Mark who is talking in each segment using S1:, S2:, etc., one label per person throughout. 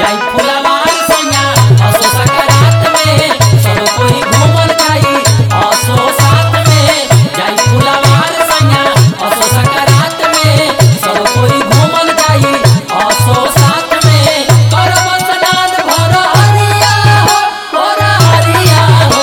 S1: जाई फुलवार सैया असो सकरात में सब कोई घूमल जाई असो साथ में जाई फुलवार सैया असो सकरात में सब कोई घूमल जाई असो साथ में करब स्नान भर हरिया हो भर हरिया हो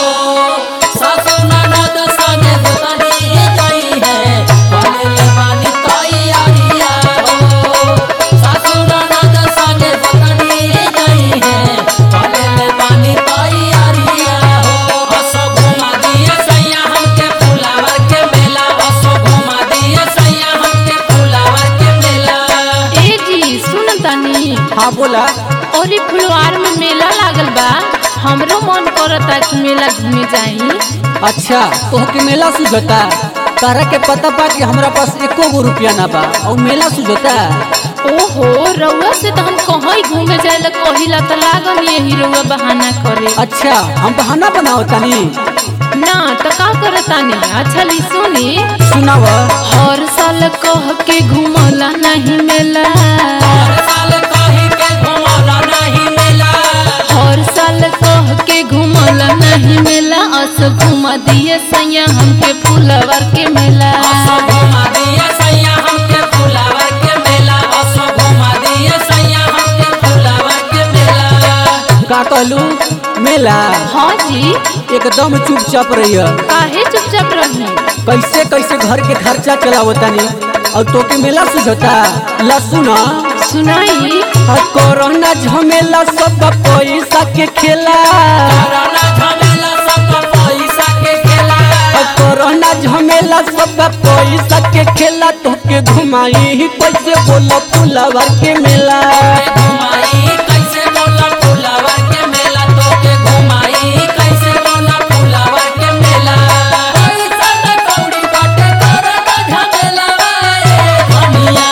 S1: सासु ननद संगे गोतनी जाई है बनले बानी तैयारिया हो सासु ननद संगे गोतनी जाई है बनले बानी तैयारिया हो असो घुमा दिए सैया हमके फुलावर के मेला असो घुमा दिए सैया हमके फुलावर के मेला
S2: ए जी सुन तनी
S3: हाँ बोला
S2: और ई फुलवार में मेला लागल बा हमरो मन करता कि मेला घूमे जाई
S3: अच्छा तोहके मेला सुझता तारा के पता बा कि हमरा पास एको गो रुपया ना बा और मेला सुझता
S2: ओहो रउआ से तो हम कहीं घूमे जाए कहिला तो लागल यही रउआ बहाना करे
S3: अच्छा हम बहाना बनाओ तनी
S2: ना तो का करतानी अच्छा ली सुनी
S3: सुनाव
S2: हर साल कह के घूमला नहीं मेला
S1: हर साल कहीं के घुमौला नहीं मेला
S2: हर साल कह के घूमला नहीं मेला अस घुमा दिए सैया हमके फुलवर के मेला
S1: असो घुमा दिए सैया हमके फुलावर के मेला असो घुमा दिए सैया हमके फुलावर के मेला
S3: का कहलू मेला
S2: हाँ जी
S3: एकदम चुपचाप रहिए
S2: काहे चुपचाप रही
S3: कैसे कैसे घर के खर्चा चलावो तनी और तोके मेला सुझता ला सुना
S2: सुनाई
S3: आ कोरोना झमेला सब पैसा के खेला
S1: कोरोना झमेला सब पैसा के खेला
S3: आ कोरोना झमेला सब पैसा के खेला तोके घुमाई कैसे बोलो फुलवर के मेला
S1: तोके घुमाई कैसे बोला फुलावर के मेला तोके घुमाई कैसे बोला फुलावर के मेला पैसा न कौड़ी बाटे कोरोना झमेला वाए धनिया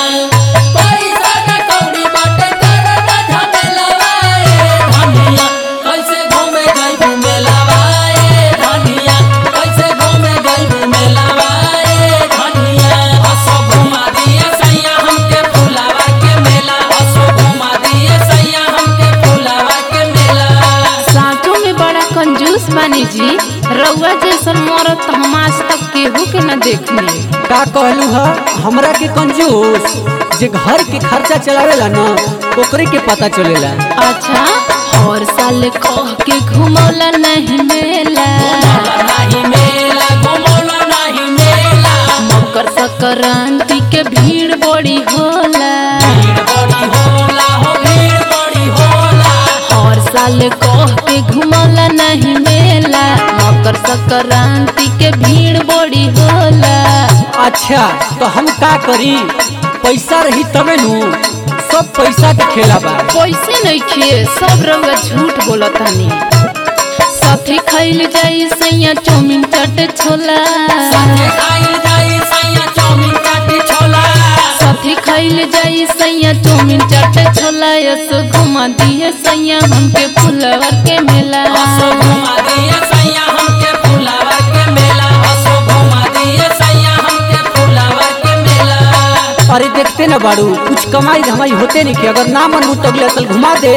S1: पैसा न कौड़ी बाटे कोरोना झमेला वाए धनिया कैसे घूमे गई मेला वाए धनिया कैसे घूमे गई मेला वाए धनिया असो घुमा दिए सैया हमके फुलावर के मेला असो घुमा दिए सैया हमके फुलावर के मेला
S2: साँचों में बड़ा कंजूस बानी जी रउआ जैसन मरत तो हम आज तक केहू के न देखनी
S3: का कहलू ह हमरा के कंजूस जे घर के खर्चा चलावेला न ओकरे के पता चलेला
S2: अच्छा हर साल कह के घुमौला नहीं मेला
S1: घुमौला नहीं मेला घुमौला नहीं मेला
S2: मकर संक्रांति के भीड़ बड़ी होला
S1: भीड़ बड़ी होला हो भीड़ बड़ी होला
S2: हर साल कह के घुमौला नहीं मेला मकर संक्रांति के भीड़ बड़ी होला
S3: अच्छा तो हम का करी पैसा रही तबे नु सब पैसा के खेला बा
S2: पैसे नहीं खिए सब रउआ झूठ बोलतानी साथी खाइल जाई सैया चौमिन चट छोला
S1: साथे खाई जाई सैया चाउमीन चाटी छोला
S2: साथी खाइल जाई सैया चौमिन चट छोला यस घुमा दिए सैया हमके फुलवर के मेला
S1: असो घुमा दिए सैया हमके फुलावर के मेला असो घुमा दिए सैया हमके फुलावर के मेला
S3: अरे देखते न बाड़ू कुछ कमाई धमाई होते नहीं कि अगर ना मन तो अगले साल घुमा दे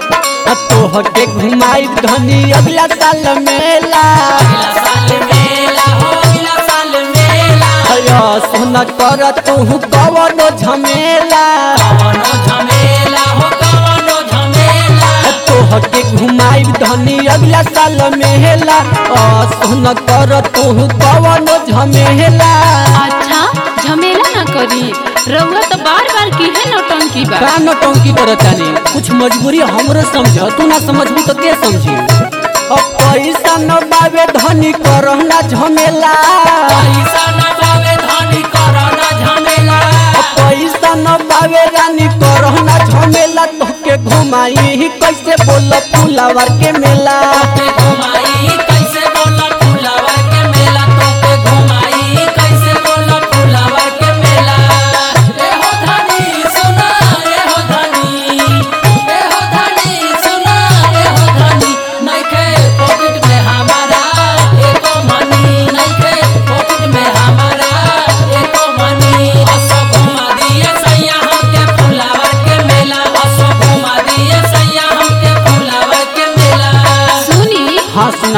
S3: तो के घुमाई धनी अगला साल मेला
S1: अगला साल मेला हो अगला साल मेला
S3: अया सोना कर तू कवनो झमेला
S1: कवनो झमेला हो कवनो झमेला
S3: तो के घुमाई धनी अगला साल मेला आ सोना कर तू कवनो झमेला
S2: अच्छा झमेला ना करी रउआ तो बार बार की है नौटंकी बा
S3: का नौटंकी करतानी कुछ मजबूरी हमरो समझ तू ना समझबू तो के समझी अब पैसा न बावे धनी करहना झमेला
S1: पैसा न पावे धनी कोरोना झमेला
S3: पैसा न बावे रानी करहना झमेला तोके घुमाई कैसे बोल फुलावर के मेला
S1: तोके घुमाई कैसे बोला फुलावर के मेला तोके घुमाई कैसे बोला फुलावर के मेला ए हो धनी सुना ए हो धनी ए हो धनी सुना ए हो धनी नइखे पॉकेट में हमारा एको मनी नइखे पॉकेट में हमारा एको मनी असो घुमा दिए सैया हमके फुलावर के मेला असो घुमा दिए सैया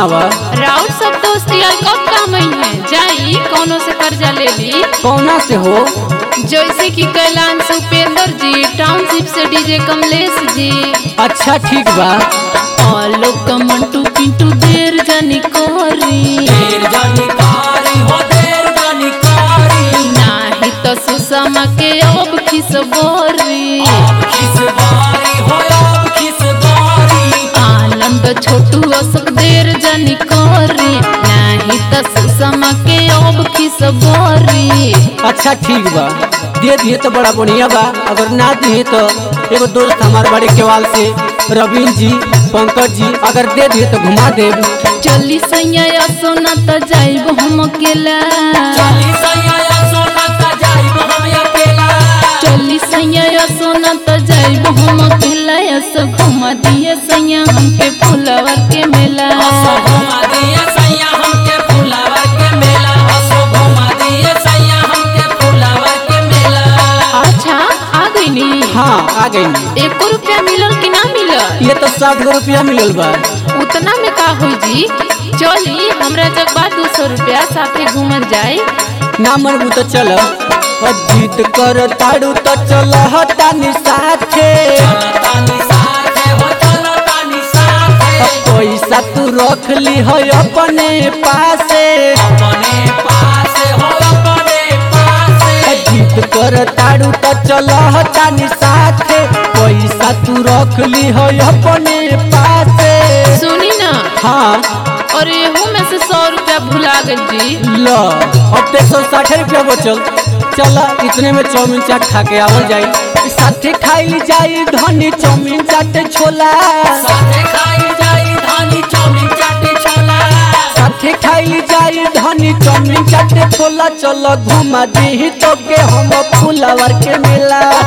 S3: सुनावा
S2: राउत सब दोस्त यार कब काम है जाई कोनो से कर्जा ले ली
S3: कौना से हो
S2: जैसे कि कैलाश उपेंद्र जी टाउनशिप से डीजे कमलेश जी
S3: अच्छा ठीक बा
S2: आलोक का मंटू पिंटू देर जानी कोरी
S1: देर जानकारी हो देर जानकारी
S2: नाही तो सुषमा के अब खिस बोरी
S1: अब किस बारी हो अब किस बारी
S2: आनंद छोटू अशोक देर जानी कोरी नाही तो सुषमा के अब खिस बोरी
S3: अच्छा ठीक बा दे दिए तो बड़ा बढ़िया बा अगर ना दिए तो एगो दोस्त हमारे बड़े केवाल से रवीन जी पंकज जी अगर दे दिए तो घुमा देब
S2: चली सैया सोना तो जाइब हम अकेला
S1: चाली सैया सोना का जाइब हम अकेला
S2: चली सैया सोना तो जाइब हम अकेला ऐसा घुमा दिए सैया हमके फुलवर के मेला
S1: असो घुमा दिए सैया हमके फुलावर के मेला असो घुमा दिए सैया हमके फुलावर के मेला
S2: अच्छा आ गई नी
S3: हाँ आ गई
S2: एको रुपया मिलल कि ना मिलल
S3: ये तो साठ गो रुपया मिलल बा
S2: उतना में का होई जी चली हमरा जग बा दो सौ रुपया साथे घूमल जाए
S3: ना मनबू तो चल जीत कर ताड़ू तो चल हटानी साथे
S1: चलतानी साथे हो चलतानी साथे
S3: पैसा तू रख ली है अपने पासे
S1: अपने पास हो अपने पास
S3: जीत कर ताड़ू तो चल हटानी साथे पैसा तू रख ली है अपने पासे
S2: सुनी ना
S3: हाँ
S2: और एहू में से सौ रुपया भुला गई जी
S3: ल अब तो सौ साठ रुपया बचल चल इतने में चाउमीन चाट खा के आवल जाई साथे खाई जाई धनी चाउमीन चाट छोला
S1: साथे खाई जाई धानी चौमिन चाटे छोला
S3: साथे खाई जाई धनी चाउमीन चाट छोला चल घुमा दी तो के हम फुलावर के मेला